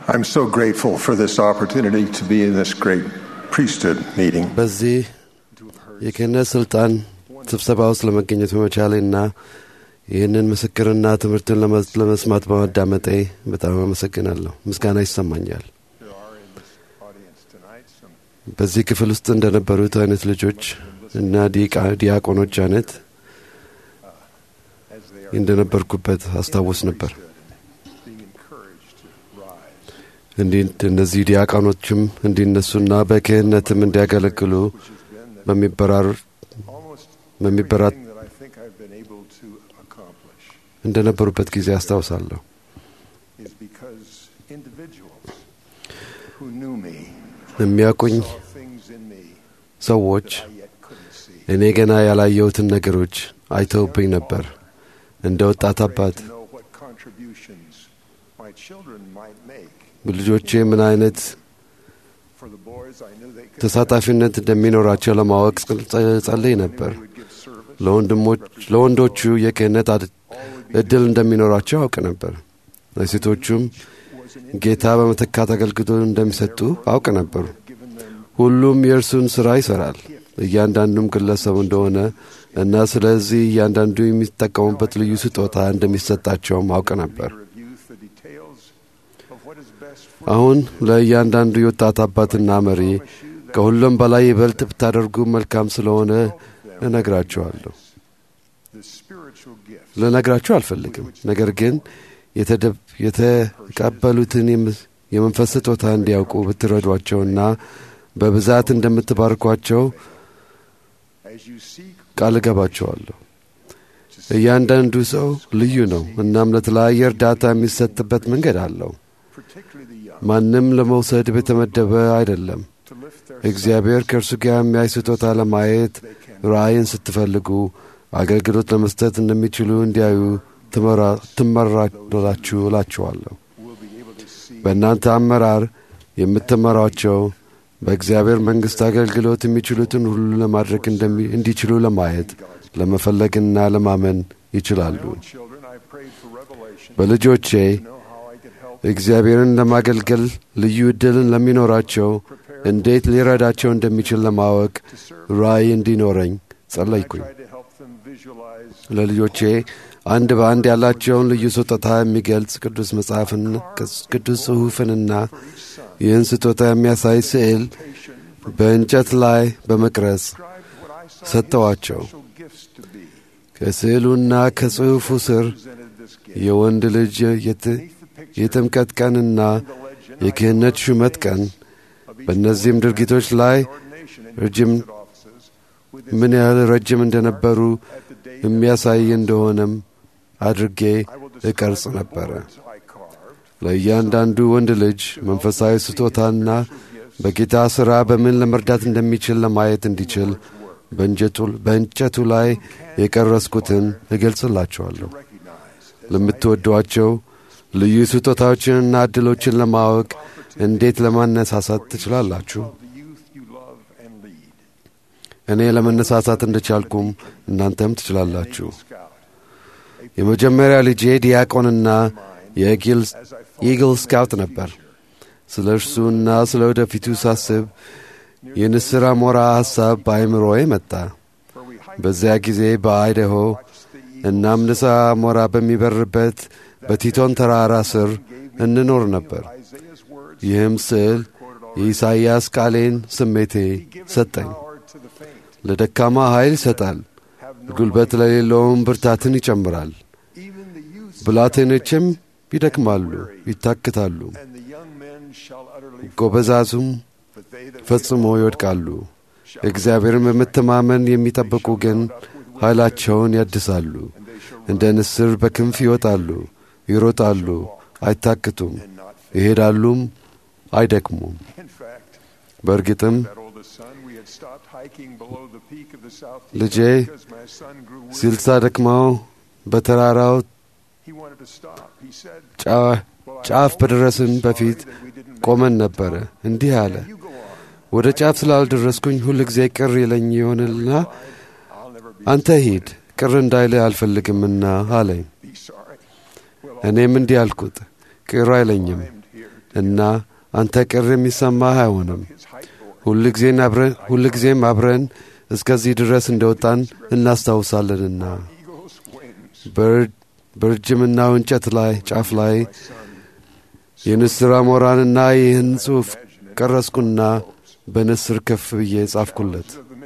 I'm so grateful for this opportunity to be in this great priesthood meeting. በዚህ የክህነት ስልጣን ስብሰባ ውስጥ ለመገኘት በመቻሌና ይህንን ምስክርና ትምህርትን ለመ- ለመስማት በማዳመጤ በጣም አመሰግናለሁ። ምስጋና ይሰማኛል። There are in this audience tonight some በዚህ ክፍል ውስጥ እንደነበሩት አይነት ልጆች እና ዲቃ- ዲያቆኖች አይነት as they are እንደነበርኩበት አስታውስ ነበር። being encouraged to rise, እንዲህ እነዚህ ዲያቆኖችም እንዲነሱና በክህነትም እንዲያገለግሉ which has been the, በሚበራር almost በሚበራት everything that I think I've been able to accomplish እንደነበሩበት ጊዜ አስታውሳለሁ። is because individuals who knew me የሚያውቁኝ saw things in me ሰዎች that I yet couldn't see. እኔ ገና ያላየሁትን ነገሮች አይተውብኝ ነበር። እንደ ወጣት አባት To know what contributions my children might make. ልጆቼ ምን አይነት For the boys, I knew they could ተሳታፊነት እንደሚኖራቸው ለማወቅ ጸ- ጸልይ ነበር። would give service. ለወንድሞች ለወንዶቹ የክህነት አድ- እድል እንደሚኖራቸው አውቅ ነበር። ለሴቶቹም Was an ጌታ በመተካት አገልግሎት እንደሚሰጡ አውቅ ነበር። given them ሁሉም የእርሱን ሥራ ይሠራል፣ እያንዳንዱም ግለሰቡ እንደሆነ እና ስለዚህ እያንዳንዱ የሚጠቀሙበት ልዩ ስጦታ እንደሚሰጣቸውም አውቅ ነበር። leader of youth the details of what is best for አሁን ለእያንዳንዱ የወጣት አባትና መሪ ከሁሉም በላይ ይበልጥ ብታደርጉ መልካም ስለሆነ እነግራችኋለሁ። the spiritual gift ልነግራችሁ አልፈልግም፣ ነገር ግን የተደ- የተቀበሉትን የም- የመንፈስ ስጦታ እንዲያውቁ ብትረዷቸውና በብዛት እንደምትባርኳቸው as you seek ቃል እገባቸዋለሁ። እያንዳንዱ ሰው ልዩ ነው፣ እናም ለተለያየ እርዳታ የሚሰጥበት መንገድ አለው። particularly the young ማንም ለመውሰድ የተመደበ አይደለም። to lift their እግዚአብሔር ከእርሱ ጋር የሚያይ ስጦታ ለማየት ራእይን ስትፈልጉ አገልግሎት ለመስጠት እንደሚችሉ እንዲያዩ ትመራ- ትመራላችሁ እላችኋለሁ። will be able to see በእናንተ አመራር የምትመሯቸው በእግዚአብሔር መንግሥት አገልግሎት የሚችሉትን ሁሉ ለማድረግ እንደሚ- እንዲችሉ ለማየት ለመፈለግና ለማመን ይችላሉ። children I prayed for revelation በልጆቼ to know how I could help እግዚአብሔርን ለማገልገል ልዩ ዕድልን ለሚኖራቸው እንዴት ሊረዳቸው እንደሚችል ለማወቅ to serve ራእይ እንዲኖረኝ I ጸለይኩኝ። tried to help them visualize ለልጆቼ አንድ በአንድ ያላቸውን ልዩ ስጦታ የሚገልጽ ቅዱስ መጽሐፍን ቅዱስ ጽሑፍንና for each son ይህን ስጦታ የሚያሳይ ስዕል patient በእንጨት ላይ በመቅረጽ described what I saw ሰጠዋቸው። his special gifts to be ከስዕሉና ከጽሑፉ ስር presented this gift የወንድ ልጅ የት- beneath the picture የጥምቀት ቀንና the legend የክህነት ሹመት ቀን of each በእነዚህም boy ድርጊቶች ላይ ordination and ረጅም priesthood offices with his ምን ያህል ረጅም እንደነበሩ at the day የሚያሳይ እንደሆነም አድርጌ I will describe እቀርጽ the ነበረ። boards I carved ለእያንዳንዱ ወንድ ልጅ መንፈሳዊ ስጦታና በጌታ ሥራ በምን ለመርዳት እንደሚችል ለማየት እንዲችል በእንጨቱ- በእንጨቱ ላይ የቀረስኩትን እገልጽላቸዋለሁ። recognize ለምትወዷቸው ልዩ ስጦታዎችንና ዕድሎችን ለማወቅ እንዴት ለማነሳሳት ትችላላችሁ? of the youth you love and lead. እኔ ለመነሳሳት እንደቻልኩም እናንተም ትችላላችሁ። Scout. የመጀመሪያ ልጄ ዲያቆንና የኢግል As I thought ኢግል ስካውት ነበር። ስለ እርሱና ስለ ወደፊቱ ሳስብ የንስር አሞራ ሐሳብ በአይምሮዬ መጣ። where we hiked በዚያ ጊዜ በአይደሆ watched the eagle እናም ንስር አሞራ በሚበርበት በቲቶን ተራራ ስር እንኖር ነበር። Isaiah's words ይህም ስዕል quoted already. የኢሳይያስ ቃሌን ስሜቴ Giveth ሰጠኝ። power to the faint. ለደካማ ኃይል ይሰጣል፣ Have no ጉልበት ለሌለውም ብርታትን ይጨምራል። Even the youth ብላቴኖችም ይደክማሉ፣ ይታክታሉ፣ and the young men shall utterly fall, ጎበዛዙም but they that ፈጽሞ ይወድቃሉ። shall እግዚአብሔርን በመተማመን የሚጠብቁ ግን ኃይላቸውን ያድሳሉ። and they shall እንደ ንስር በክንፍ ይወጣሉ፣ ይሮጣሉ፣ አይታክቱም፣ and not faint. ይሄዳሉም፣ አይደክሙም። In fact, በእርግጥም that oldest son, we had stopped hiking below the peak of the south ልጄ Teton because my son grew weary. ሲልሳ ደክመው በተራራው He wanted to stop. He said, ጫ- well, I ጫፍ know በደረስን sorry በፊት that we didn't make ቆመን it to the ነበረ። top. እንዲህ አለ፣ You go on. ወደ ጫፍ ስላልደረስኩኝ ሁል ጊዜ ቅር ይለኝ ይሆንልና I'll never be አንተ ሂድ፣ ቅር እንዳይልህ አልፈልግምና አለኝ። be sorry. Well, እኔም እንዲህ አልኩት፣ ቅር አይለኝም። climbed here እና አንተ ቅር የሚሰማህ አይሆንም። ሁልጊዜም አብረን እስከዚህ ድረስ እንደወጣን እናስታውሳለንና በርጅምናው እንጨት ላይ ጫፍ ላይ የንስር አሞራንና ይህን ጽሑፍ ቀረስኩና በንስር ከፍ ብዬ ጻፍኩለት።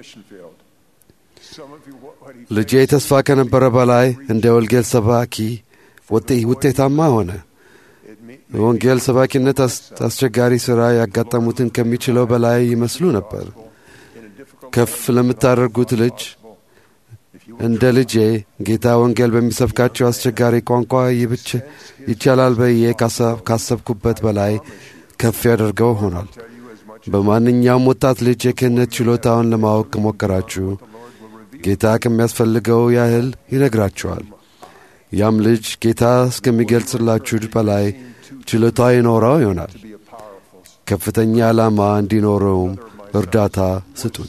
ልጄ ተስፋ ከነበረ በላይ እንደ ወንጌል ሰባኪ ውጤታማ ሆነ። የወንጌል ሰባኪነት አስቸጋሪ ሥራ ያጋጠሙትን ከሚችለው በላይ ይመስሉ ነበር። ከፍ ለምታደርጉት ልጅ እንደ ልጄ ጌታ ወንጌል በሚሰብካቸው አስቸጋሪ ቋንቋ ይብች ይቻላል ብዬ ካሰብኩበት በላይ ከፍ ያደርገው ሆኗል። በማንኛውም ወጣት ልጅ የክህነት ችሎታውን ለማወቅ ከሞከራችሁ ጌታ ከሚያስፈልገው ያህል ይነግራችኋል። ያም ልጅ ጌታ እስከሚገልጽላችሁ በላይ ችሎታ ይኖረው ይሆናል። ከፍተኛ ዓላማ እንዲኖረውም እርዳታ ስጡት።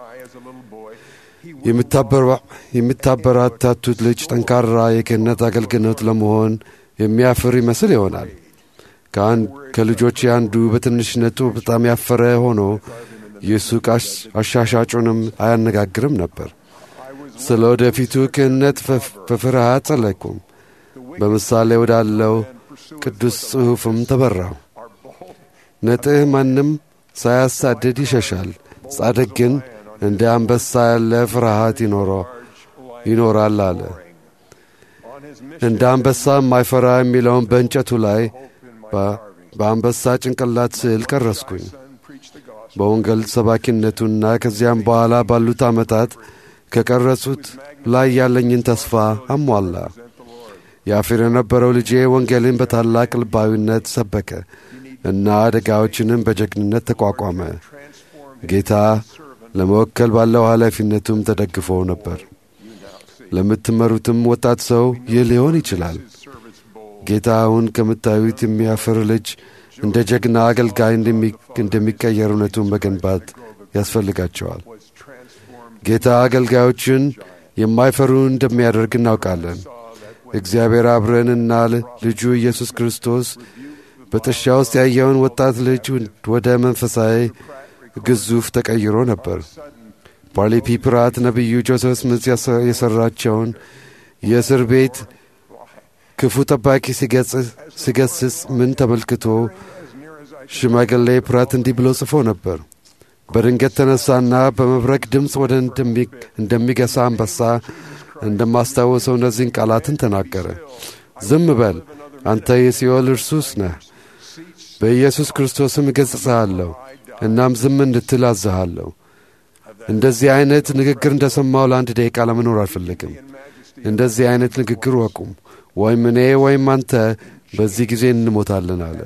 የምታበረታቱት ልጅ ጠንካራ የክህነት አገልግሎት ለመሆን የሚያፍር ይመስል ይሆናል። ከልጆች አንዱ በትንሽነቱ በጣም ያፈረ ሆኖ የሱቅ አሻሻጩንም አያነጋግርም ነበር። ስለ ወደፊቱ ክህነት በፍርሃት ጸለይኩም። በምሳሌ ወዳለው ቅዱስ ጽሑፍም ተበራው። ነጥህ ማንም ሳያሳድድ ይሸሻል፣ ጻድቅ ግን እንደ አንበሳ ያለ ፍርሃት ይኖራል አለ። እንደ አንበሳ የማይፈራ የሚለውን በእንጨቱ ላይ በአንበሳ ጭንቅላት ስዕል ቀረስኩኝ። በወንጌል ሰባኪነቱና ከዚያም በኋላ ባሉት ዓመታት ከቀረጹት ላይ ያለኝን ተስፋ አሟላ። ያፍር የነበረው ልጄ ወንጌልን በታላቅ ልባዊነት ሰበከ እና አደጋዎችንም በጀግንነት ተቋቋመ። ጌታ ለመወከል ባለው ኃላፊነቱም ተደግፎ ነበር። ለምትመሩትም ወጣት ሰው ይህ ሊሆን ይችላል። ጌታ አሁን ከምታዩት የሚያፍር ልጅ እንደ ጀግና አገልጋይ እንደሚቀየር እውነቱን መገንባት ያስፈልጋቸዋል። ጌታ አገልጋዮችን የማይፈሩ እንደሚያደርግ እናውቃለን። እግዚአብሔር አብረንና ልጁ ኢየሱስ ክርስቶስ በጥሻ ውስጥ ያየውን ወጣት ልጅ ወደ መንፈሳዊ ግዙፍ ተቀይሮ ነበር። ፓርሊ ፒ ፕራት ነቢዩ ጆሴፍ ስሚዝ የሠራቸውን የእስር ቤት ክፉ ጠባቂ ሲገስጽ ምን ተመልክቶ ሽማግሌ ፕራት እንዲህ ብሎ ጽፎ ነበር። በድንገት ተነሳና በመብረቅ ድምፅ ወደ እንደሚገሳ አንበሳ እንደማስታወሰው እነዚህን ቃላትን ተናገረ። ዝም በል አንተ የሲኦል እርሱስ ነህ። በኢየሱስ ክርስቶስም እገሥጽሃለሁ፣ እናም ዝም እንድትል አዝሃለሁ። እንደዚህ አይነት ንግግር እንደ ሰማው ለአንድ ደቂቃ ለመኖር አልፈልግም። እንደዚህ አይነት ንግግር ወቁም፣ ወይም እኔ ወይም አንተ በዚህ ጊዜ እንሞታለን አለ።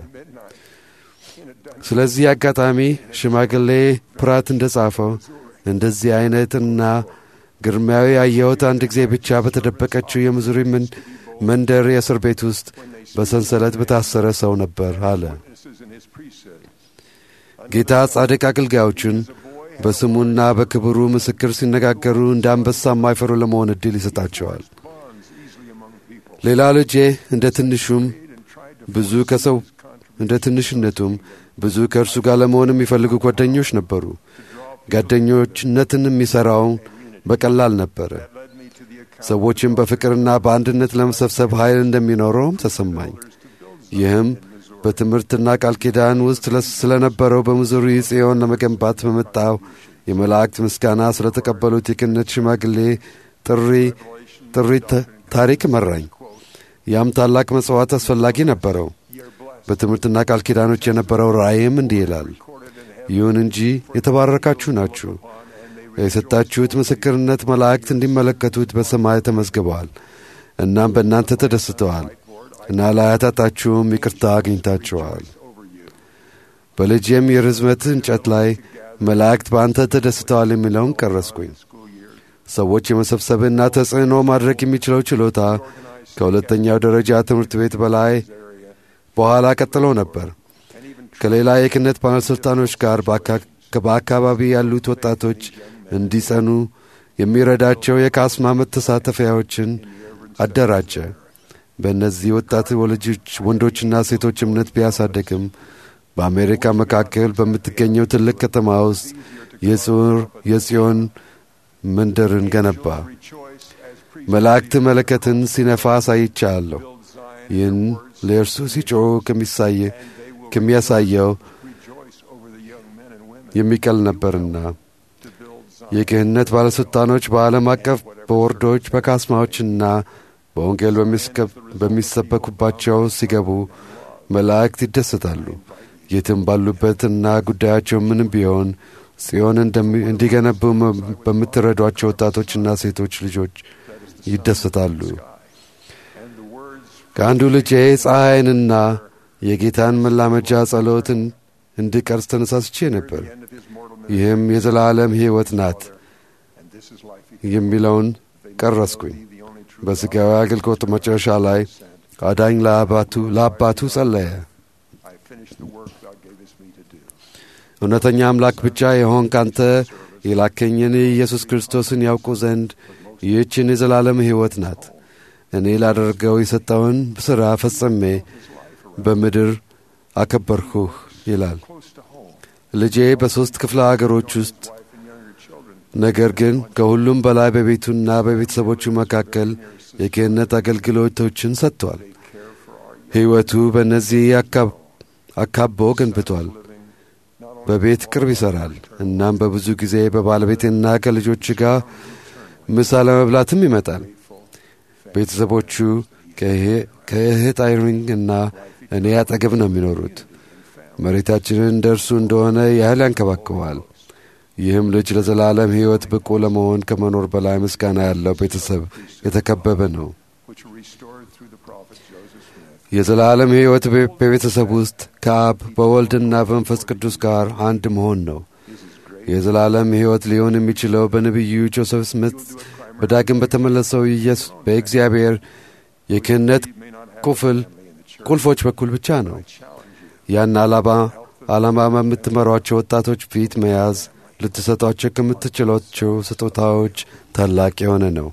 ስለዚህ አጋጣሚ ሽማግሌ ፕራት እንደ ጻፈው እንደዚህ አይነትና ግርማዊ ያየሁት አንድ ጊዜ ብቻ በተደበቀችው የምዙሪ መንደር የእስር ቤት ውስጥ በሰንሰለት በታሰረ ሰው ነበር አለ። ጌታ ጻድቅ አገልጋዮችን በስሙና በክብሩ ምስክር ሲነጋገሩ እንደ አንበሳ የማይፈሩ ለመሆን ዕድል ይሰጣቸዋል። ሌላ ልጄ እንደ ትንሹም ብዙ ከሰው እንደ ትንሽነቱም ብዙ ከእርሱ ጋር ለመሆን የሚፈልጉ ጓደኞች ነበሩ። ጓደኞችነትን የሚሠራው በቀላል ነበረ። ሰዎችን በፍቅርና በአንድነት ለመሰብሰብ ኃይል እንደሚኖረውም ተሰማኝ። ይህም በትምህርትና ቃል ኪዳን ውስጥ ስለነበረው በሚዙሪ ጽዮን ለመገንባት በመጣው የመላእክት ምስጋና ስለተቀበሉት የክህነት ሽማግሌ ጥሪ ጥሪ ታሪክ መራኝ። ያም ታላቅ መጽዋዕት አስፈላጊ ነበረው። በትምህርትና ቃል ኪዳኖች የነበረው ራእይም እንዲህ ይላል፣ ይሁን እንጂ የተባረካችሁ ናችሁ የሰጣችሁት ምስክርነት መላእክት እንዲመለከቱት በሰማይ ተመዝግበዋል። እናም በእናንተ ተደስተዋል እና ለኃጢአታችሁም ይቅርታ አግኝታችኋል። በልጄም የርዝመት እንጨት ላይ መላእክት በአንተ ተደስተዋል የሚለውን ቀረስኩኝ። ሰዎች የመሰብሰብና ተጽዕኖ ማድረግ የሚችለው ችሎታ ከሁለተኛው ደረጃ ትምህርት ቤት በላይ በኋላ ቀጥሎ ነበር። ከሌላ የክህነት ባለሥልጣኖች ጋር በአካባቢ ያሉት ወጣቶች እንዲጸኑ የሚረዳቸው የካስማ መተሳተፊያዎችን አደራጀ። በእነዚህ ወጣት ወላጆች ወንዶችና ሴቶች እምነት ቢያሳደግም በአሜሪካ መካከል በምትገኘው ትልቅ ከተማ ውስጥ የጽዮን መንደርን ገነባ። መላእክት መለከትን ሲነፋ አሳይቻለሁ። ይህን ለእርሱ ሲጮኹ ከሚያሳየው የሚቀል ነበርና የክህነት ባለሥልጣኖች በዓለም አቀፍ በወርዶች በካስማዎችና በወንጌል በሚሰበኩባቸው ሲገቡ መላእክት ይደሰታሉ። የትም ባሉበትና ጉዳያቸው ምንም ቢሆን ጽዮን እንዲገነቡ በምትረዷቸው ወጣቶችና ሴቶች ልጆች ይደሰታሉ። ከአንዱ ልጄ ፀሐይንና የጌታን መላመጃ ጸሎትን እንድቀርጽ ተነሳስቼ ነበር። ይህም የዘላለም ሕይወት ናት የሚለውን ቀረስኩኝ። በሥጋዊ አገልግሎት መጨረሻ ላይ አዳኝ ለአባቱ ጸለየ። እውነተኛ አምላክ ብቻ የሆንክ አንተ የላከኝን ኢየሱስ ክርስቶስን ያውቁ ዘንድ ይህችን የዘላለም ሕይወት ናት። እኔ ላደርገው የሰጠውን ሥራ ፈጽሜ በምድር አከበርሁህ ይላል። ልጄ በሦስት ክፍለ አገሮች ውስጥ ነገር ግን ከሁሉም በላይ በቤቱና በቤተሰቦቹ መካከል የክህነት አገልግሎቶችን ሰጥቷል። ሕይወቱ በእነዚህ አካቦ ገንብቷል። በቤት ቅርብ ይሠራል። እናም በብዙ ጊዜ በባለቤቴና ከልጆች ጋር ምሳ ለመብላትም ይመጣል። ቤተሰቦቹ ከእህት አይሪንግ እና እኔ አጠገብ ነው የሚኖሩት። መሬታችንን እንደ እርሱ እንደሆነ ያህል ያንከባክበዋል። ይህም ልጅ ለዘላለም ሕይወት ብቁ ለመሆን ከመኖር በላይ ምስጋና ያለው ቤተሰብ የተከበበ ነው። የዘላለም ሕይወት በቤተሰብ ውስጥ ከአብ በወልድና በመንፈስ ቅዱስ ጋር አንድ መሆን ነው። የዘላለም ሕይወት ሊሆን የሚችለው በነቢዩ ጆሴፍ ስሚት በዳግም በተመለሰው ኢየሱስ በእግዚአብሔር የክህነት ቁፍል ቁልፎች በኩል ብቻ ነው። ያን ዓላማ ዓላማ በምትመሯቸው ወጣቶች ፊት መያዝ ልትሰጧቸው ከምትችሏቸው ስጦታዎች ታላቅ የሆነ ነው።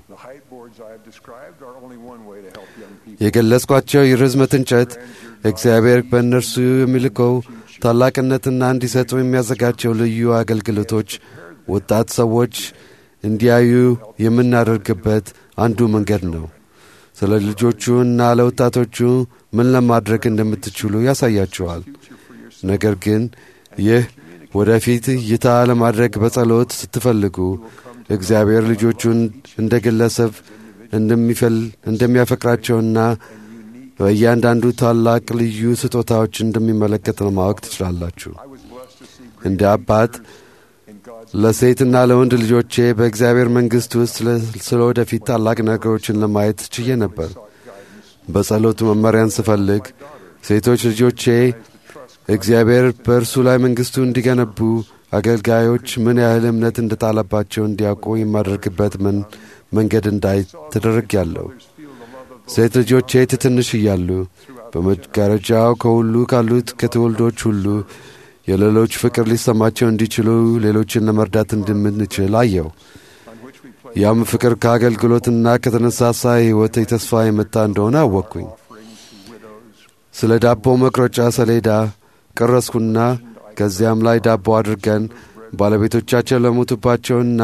የገለጽኳቸው የርዝመት እንጨት እግዚአብሔር በእነርሱ የሚልከው ታላቅነትና እንዲሰጡ የሚያዘጋጀው ልዩ አገልግሎቶች ወጣት ሰዎች እንዲያዩ የምናደርግበት አንዱ መንገድ ነው። ስለ ልጆቹ እና ለወጣቶቹ ምን ለማድረግ እንደምትችሉ ያሳያችኋል። ነገር ግን ይህ ወደፊት እይታ ለማድረግ በጸሎት ስትፈልጉ እግዚአብሔር ልጆቹን እንደ ግለሰብ እንደሚያፈቅራቸውና በእያንዳንዱ ታላቅ ልዩ ስጦታዎች እንደሚመለከት ለማወቅ ትችላላችሁ። እንደ አባት ለሴትና ለወንድ ልጆቼ በእግዚአብሔር መንግሥት ውስጥ ስለ ወደፊት ታላቅ ነገሮችን ለማየት ችዬ ነበር። በጸሎቱ መመሪያን ስፈልግ ሴቶች ልጆቼ እግዚአብሔር በእርሱ ላይ መንግሥቱ እንዲገነቡ አገልጋዮች ምን ያህል እምነት እንደጣለባቸው እንዲያውቁ የማደርግበት ምን መንገድ እንዳይ ተደርጌያለሁ። ሴት ልጆቼ ትንሽ እያሉ በመጋረጃው ከሁሉ ካሉት ከትውልዶች ሁሉ የሌሎች ፍቅር ሊሰማቸው እንዲችሉ ሌሎችን ለመርዳት እንደምንችል አየው። ያም ፍቅር ከአገልግሎትና ከተነሳሳ ሕይወት የተስፋ የመጣ እንደሆነ አወቅኩኝ። ስለ ዳቦ መቁረጫ ሰሌዳ ቀረስኩና ከዚያም ላይ ዳቦ አድርገን ባለቤቶቻቸው ለሞቱባቸውና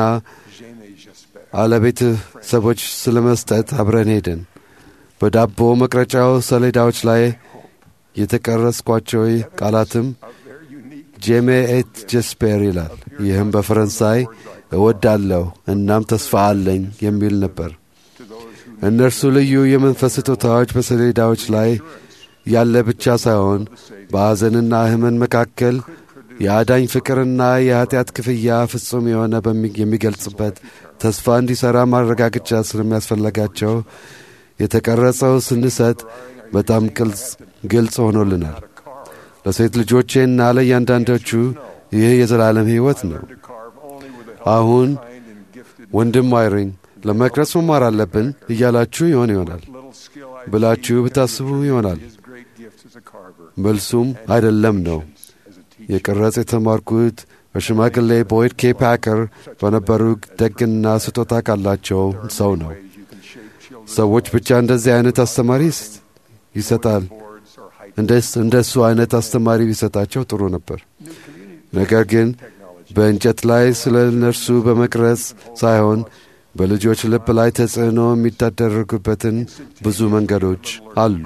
አለቤተሰቦች ስለ መስጠት አብረን ሄድን። በዳቦ መቅረጫው ሰሌዳዎች ላይ የተቀረስኳቸው ቃላትም ጄሜ ኤት ጀስፔር ይላል። ይህም በፈረንሳይ እወዳለሁ እናም ተስፋ አለኝ የሚል ነበር። እነርሱ ልዩ የመንፈስ ስጦታዎች በሰሌዳዎች ላይ ያለ ብቻ ሳይሆን በሐዘንና ሕመን መካከል የአዳኝ ፍቅርና የኀጢአት ክፍያ ፍጹም የሆነ የሚገልጽበት ተስፋ እንዲሠራ ማረጋገጫ ስለሚያስፈለጋቸው የተቀረጸው ስንሰጥ በጣም ግልጽ ሆኖልናል። ለሴት ልጆቼና ለእያንዳንዶቹ ይህ የዘላለም ሕይወት ነው። አሁን ወንድም አይሪኝ ለመቅረጽ መማር አለብን እያላችሁ ይሆን ይሆናል ብላችሁ ብታስቡ ይሆናል። መልሱም አይደለም ነው። የቅረጽ የተማርኩት በሽማግሌ ቦይድ ኬ ፓከር በነበሩ ደግና ስጦታ ካላቸው ሰው ነው። ሰዎች ብቻ እንደዚህ አይነት አስተማሪ ይሰጣል እንደ እሱ አይነት አስተማሪ ቢሰጣቸው ጥሩ ነበር። ነገር ግን በእንጨት ላይ ስለ እነርሱ በመቅረጽ ሳይሆን በልጆች ልብ ላይ ተጽዕኖ የሚታደረጉበትን ብዙ መንገዶች አሉ።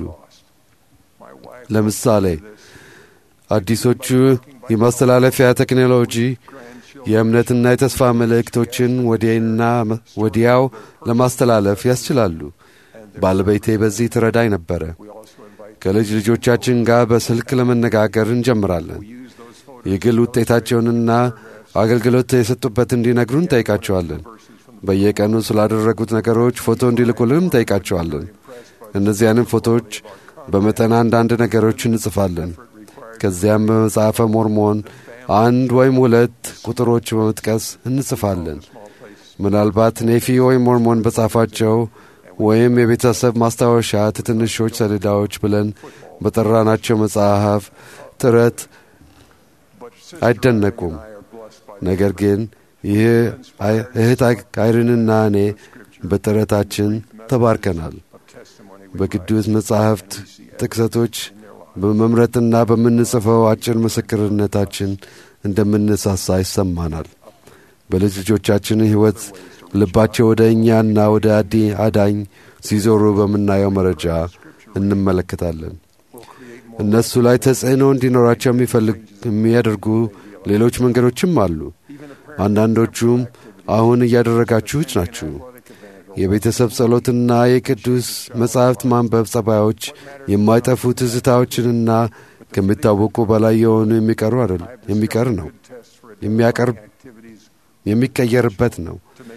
ለምሳሌ አዲሶቹ የማስተላለፊያ ቴክኖሎጂ የእምነትና የተስፋ መልእክቶችን ወዲያና ወዲያው ለማስተላለፍ ያስችላሉ። ባለቤቴ በዚህ ትረዳኝ ነበረ። ከልጅ ልጆቻችን ጋር በስልክ ለመነጋገር እንጀምራለን። የግል ውጤታቸውንና አገልግሎት የሰጡበት እንዲነግሩን እንጠይቃቸዋለን። በየቀኑ ስላደረጉት ነገሮች ፎቶ እንዲልኩልን እንጠይቃቸዋለን። እነዚያንም ፎቶዎች በመጠን አንዳንድ ነገሮች እንጽፋለን። ከዚያም በመጽሐፈ ሞርሞን አንድ ወይም ሁለት ቁጥሮች በመጥቀስ እንጽፋለን። ምናልባት ኔፊ ወይም ሞርሞን በጻፋቸው ወይም የቤተሰብ ማስታወሻ ትንሾች ሰሌዳዎች ብለን በጠራናቸው መጽሐፍ ጥረት አይደነቁም። ነገር ግን ይህ እህት አይርንና እኔ በጥረታችን ተባርከናል። በቅዱስ መጻሕፍት ጥቅሰቶች በመምረጥና በምንጽፈው አጭር ምስክርነታችን እንደምንሳሳ ይሰማናል። በልጅ ልጆቻችን ሕይወት ልባቸው ወደ እኛና ወደ አዲ አዳኝ ሲዞሩ በምናየው መረጃ እንመለከታለን። እነሱ ላይ ተጽዕኖ እንዲኖራቸው የሚያደርጉ ሌሎች መንገዶችም አሉ። አንዳንዶቹም አሁን እያደረጋችሁት ናችሁ። የቤተሰብ ጸሎትና የቅዱስ መጻሕፍት ማንበብ ጸባዮች የማይጠፉ ትዝታዎችንና ከሚታወቁ በላይ የሆኑ የሚቀሩ አይደል የሚቀር ነው የሚያቀርብ የሚቀየርበት ነው።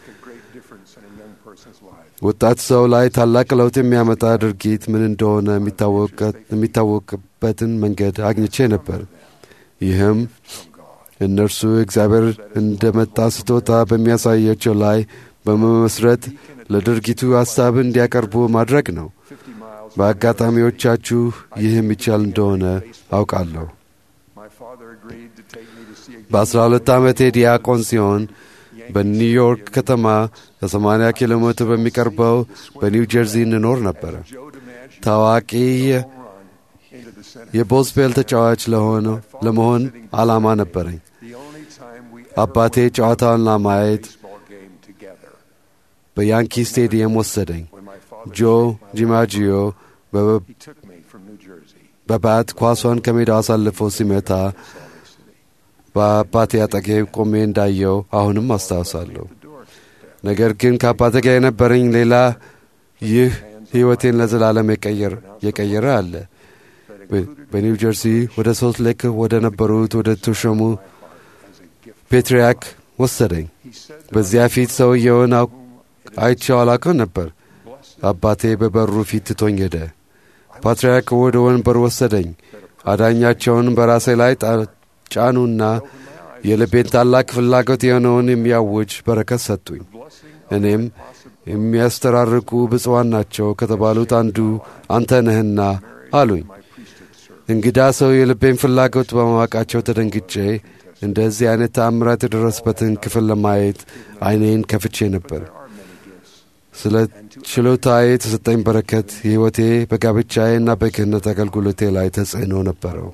ወጣት ሰው ላይ ታላቅ ለውጥ የሚያመጣ ድርጊት ምን እንደሆነ የሚታወቅበትን መንገድ አግኝቼ ነበር። ይህም እነርሱ እግዚአብሔር እንደመጣ ስጦታ በሚያሳያቸው ላይ በመመስረት ለድርጊቱ ሐሳብ እንዲያቀርቡ ማድረግ ነው። በአጋጣሚዎቻችሁ ይህ የሚቻል እንደሆነ አውቃለሁ። በአስራ ሁለት ዓመቴ ዲያቆን ሲሆን በኒውዮርክ ከተማ ከ80 ኪሎ ሜትር በሚቀርበው በኒው ጀርዚ እንኖር ነበረ። ታዋቂ የቦስፔል ተጫዋች ለሆነ ለመሆን ዓላማ ነበረኝ። አባቴ ጨዋታውን ለማየት በያንኪ ስቴዲየም ወሰደኝ። ጆ ጂማጂዮ በባት ኳሷን ከሜዳው አሳልፎ ሲመታ በአባቴ አጠገብ ቆሜ እንዳየው አሁንም አስታውሳለሁ። ነገር ግን ከአባቴ ጋር የነበረኝ ሌላ ይህ ሕይወቴን ለዘላለም የቀየረ አለ። በኒው ጀርሲ ወደ ሶልት ሌክ ወደ ነበሩት ወደ ተሾሙ ፔትሪያክ ወሰደኝ። በዚያ ፊት ሰውየውን አይቼው አላውቅም ነበር። አባቴ በበሩ ፊት ትቶኝ ሄደ። ፓትርያርክ ወደ ወንበር ወሰደኝ። አዳኛቸውን በራሴ ላይ ጫኑና የልቤን ታላቅ ፍላጎት የሆነውን የሚያውጅ በረከት ሰጡኝ። እኔም የሚያስተራርቁ ብፁዓን ናቸው ከተባሉት አንዱ አንተ ነህና አሉኝ። እንግዳ ሰው የልቤን ፍላጎት በማወቃቸው ተደንግጬ እንደዚህ አይነት ተአምራት የደረስበትን ክፍል ለማየት ዓይኔን ከፍቼ ነበር። ስለ ችሎታዬ የተሰጠኝ በረከት የሕይወቴ በጋብቻዬና በክህነት አገልግሎቴ ላይ ተጽዕኖ ነበረው።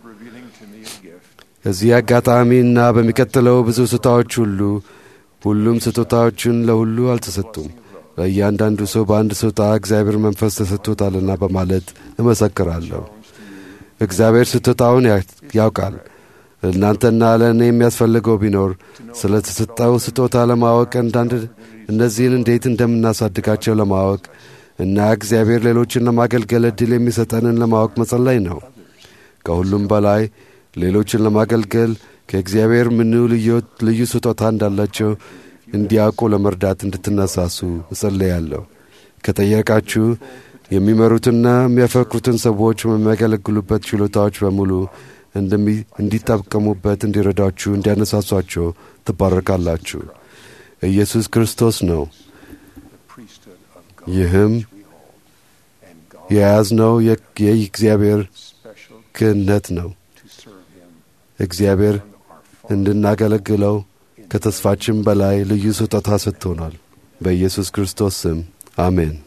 እዚህ አጋጣሚና በሚቀጥለው ብዙ ስጦታዎች ሁሉ ሁሉም ስጦታዎችን ለሁሉ አልተሰጡም። ለእያንዳንዱ ሰው በአንድ ስጦታ እግዚአብሔር መንፈስ ተሰጥቶታልና በማለት እመሰክራለሁ። እግዚአብሔር ስጦታውን ያውቃል። እናንተና ለእኔ የሚያስፈልገው ቢኖር ስለ ተሰጠው ስጦታ ለማወቅ አንዳንድ እነዚህን እንዴት እንደምናሳድጋቸው ለማወቅ እና እግዚአብሔር ሌሎችን ለማገልገል ዕድል የሚሰጠንን ለማወቅ መጸለይ ነው። ከሁሉም በላይ ሌሎችን ለማገልገል ከእግዚአብሔር ምኑ ልዩ ስጦታ እንዳላቸው እንዲያውቁ ለመርዳት እንድትነሳሱ እጸለያለሁ። ከጠየቃችሁ የሚመሩትና የሚያፈቅሩትን ሰዎች በሚያገለግሉበት ችሎታዎች በሙሉ እንዲጠቀሙበት እንዲረዳችሁ፣ እንዲያነሳሷቸው ትባረካላችሁ። ኢየሱስ ክርስቶስ ነው። ይህም የያዝነው የእግዚአብሔር ክህነት ነው። እግዚአብሔር እንድናገለግለው ከተስፋችን በላይ ልዩ ስጦታ ሰጥቶናል። በኢየሱስ ክርስቶስ ስም አሜን።